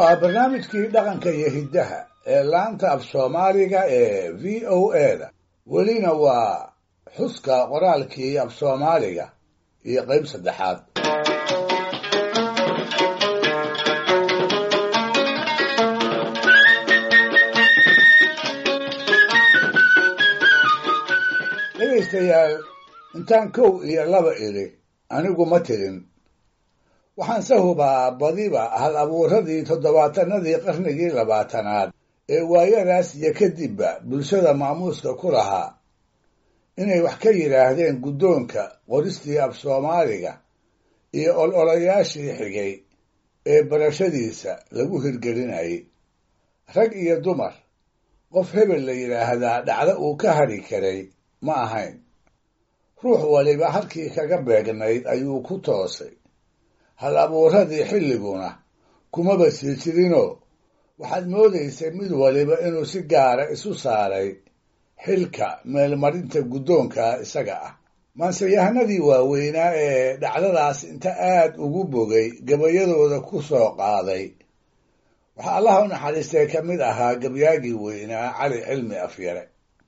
waa barnaamijkii dhaqanka iyo hiddaha ee laanta af soomaaliga ee v o a da welina waa xuska qoraalkii af soomaaliga iyo qayb saddexaad dhegaystayaal intaan kow iyo laba idhi anigu ma tirin waxaan se hubaa badiba hal abuuradii toddobaatanadii qarnigii labaatanaad ee waayadaas iyo kadibba bulshada maamuuska ku lahaa inay wax ka yidhaahdeen guddoonka qoristii af soomaaliga iyo ololayaashii xigay ee barashadiisa lagu hirgelinayay rag iyo dumar qof hebel la yidhaahdaa dhacdo uu ka hadhi karay ma ahayn ruux waliba halkii kaga beegnayd ayuu ku toosay hal abuuradii xilliguna kumaba sii jirinoo waxaad moodaysay mid waliba inuu si gaara isu saaray xilka meelmarinta guddoonka isaga ah maanseyahanadii waaweynaa ee dhacdadaas inta aad ugu bogay gabayadooda ku soo qaaday waxaa allaha u naxariistay ka mid ahaa gabyaagii weynaa cali cilmi afyare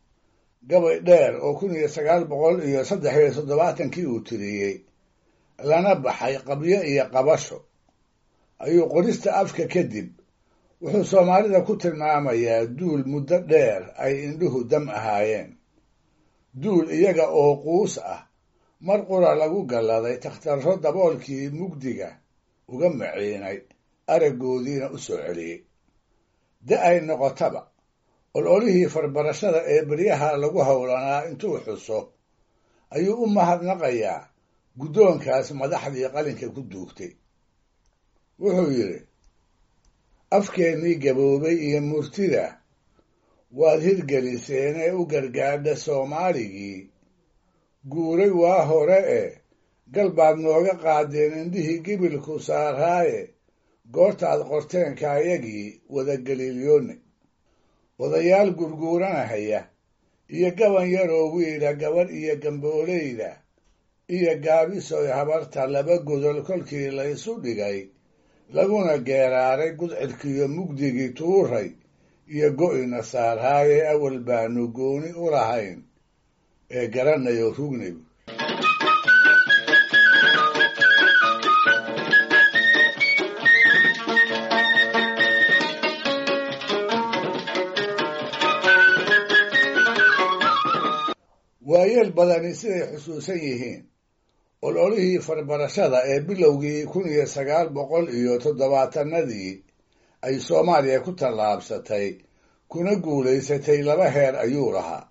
gabay dheer oo kun iyo sagaal boqol iyo saddex iyo toddobaatankii uu tiriyey lana baxay qabyo iyo qabasho ayuu qorista afka kadib wuxuu soomaalida ku tilmaamayaa duul muddo dheer ay indhuhu dam ahaayeen duul iyaga oo quus ah mar qura lagu galladay takhtarro daboolkii mugdiga uga maciinay araggoodiina u soo celiyey da ay noqotaba ololihii farbarashada ee beryaha lagu howlanaa intuu xuso ayuu u mahadnaqayaa guddoonkaas madaxdii qalinka ku duugtay wuxuu yidhi afkeennii gaboobay iyo murtida waad hirgeliseen ee u gargaadha soomaaligii guuray waa hore e gal baad nooga qaadeen indhihii gibilku saaraaye goortaad qorteenkaayagii wadageliilyoone odayaal gurguuranahaya iyo gaban yaroo wiila gabadh iyo gambooleyda iyo gaabisoy habarta laba godol kolkii laysu dhigay laguna geeraaray gudcidkiyo mugdigii tuuray iyo go'ina saarhaaye awal baanu gooni u lahayn ee garanayo rugnigu waayeel badani siday xusuusan yihiin ololihii farbarashada ee bilowgii kun iyo sagaal boqol iyo toddobaatanadii ay soomaaliya ku tallaabsatay kuna guulaysatay laba heer ayuu lahaa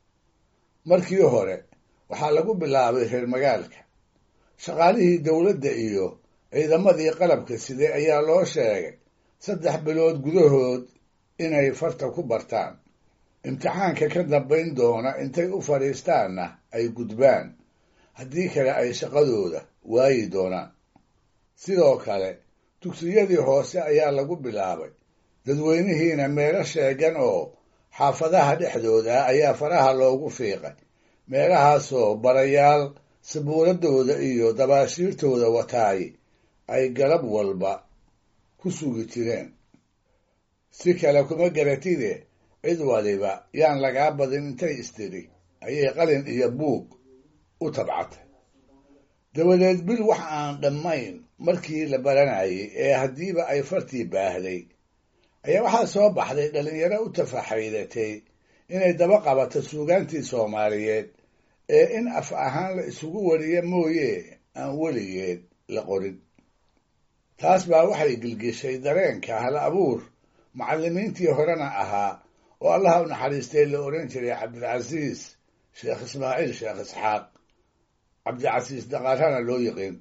markii hore waxaa lagu bilaabay reer magaalka shaqaalihii dowladda iyo ciidamadii qalabka siday ayaa loo sheegay saddex bilood gudahood inay farta ku bartaan imtixaanka ka dambayn doona intay u fadhiistaanna ay gudbaan haddii kale ay shaqadooda waayi doonaan sidoo kale dugsiyadii hoose ayaa lagu bilaabay dadweynihiina meelo sheegan oo xaafadaha dhexdooda ayaa faraha loogu fiiqay meelahaasoo barayaal sabuuradooda iyo dabaashiirtooda wataay ay galab walba ku sugi jireen si kale kuma garatide cid waliba yaan lagaa badin intay istiri ayay qalin iyo buug u tabcatay dabadeed bil wax aan dhammayn markii la baranayay ee haddiiba ay fartii baahday ayaa waxaa soo baxday dhallinyaro u tafaxaydatay inay daba qabato suugaantii soomaaliyeed ee in af ahaan la isugu wariya mooye aan weligeed la qorin taas baa waxay gilgishay dareenka hal abuur macallimiintii horena ahaa oo allaha u naxariistay la odhan jiray cabdilcasiis sheekh ismaaciil sheekh isxaaq cabdicasiis daqaarana loo yiqiin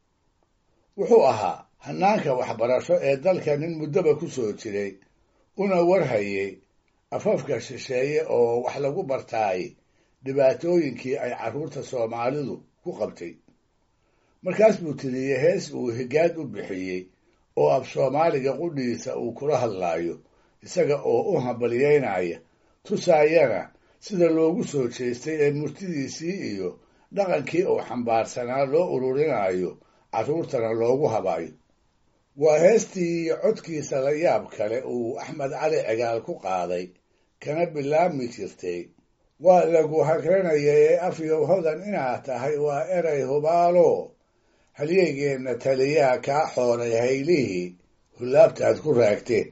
wuxuu ahaa hanaanka waxbarasho ee dalka nin muddoba ku soo jiray una warhayay afafka shisheeye oo wax lagu bartaay dhibaatooyinkii ay carruurta soomaalidu ku qabtay markaas buu tiriyey hees uu higaad u bixiyey oo af soomaaliga qudhiisa uu kula hadlaayo isaga oo u hambalyeynaya tusaayana sida loogu soo jeestay ee murtidiisii iyo dhaqankii uu xambaarsanaa loo ururinayo carruurtana loogu habayo waa heestii codkiisa la yaab kale uu axmed cali cigaal ku qaaday kana bilaabmi jirtay waa lagu hagranayay afyow hodan inaad tahay waa eray hubaalo halyeygeenna taliyaa kaa xooray haylihii hulaabtaad ku raagteen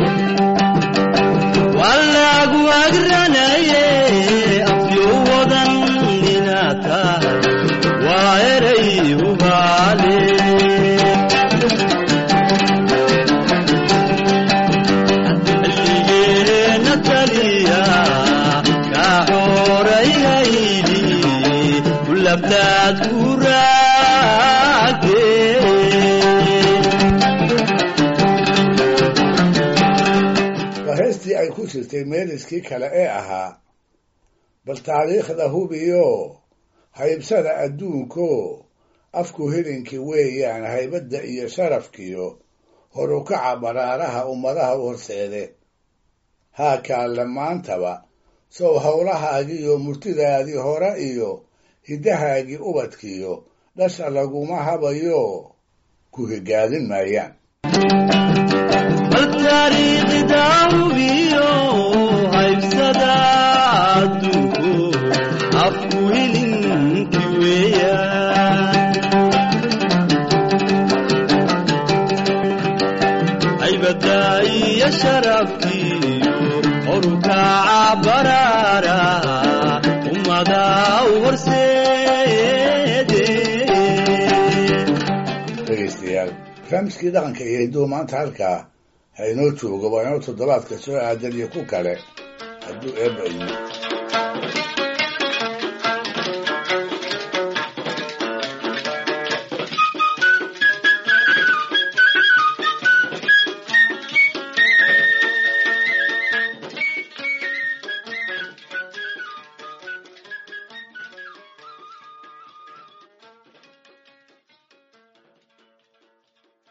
walagu agranaye afyowadan inaad tahay waa eray hubaale halligeena taliya kaa xooray hayli kulabtaad ku raagteen waa heestii ay ku jirtay meeliskii kale ee ahaa bal taariikhda hubiyo haybsada adduunko afku hilinkii weeyaan haybadda iyo sharafkiyo horukaca baraaraha ummadaha u horseede haa kaalle maantaba sow howlahaagiiyo murtidaadii hore iyo hiddahaagii ubadkiyo dhasha laguma habayo ku higaadin maayaan bal taariikhda hubiyo haybsada adduunku afku hilinki weeyaan haybadda iyo sharafkiyo horukaca baraara ummada u horseede dhegaystayaal barnaamijkii dhaqanka iyo hidduhu maanta halkaa ha inoo joogo waa inoo toddobaadka soo aadan iyo ku kale hadduu eebba idmo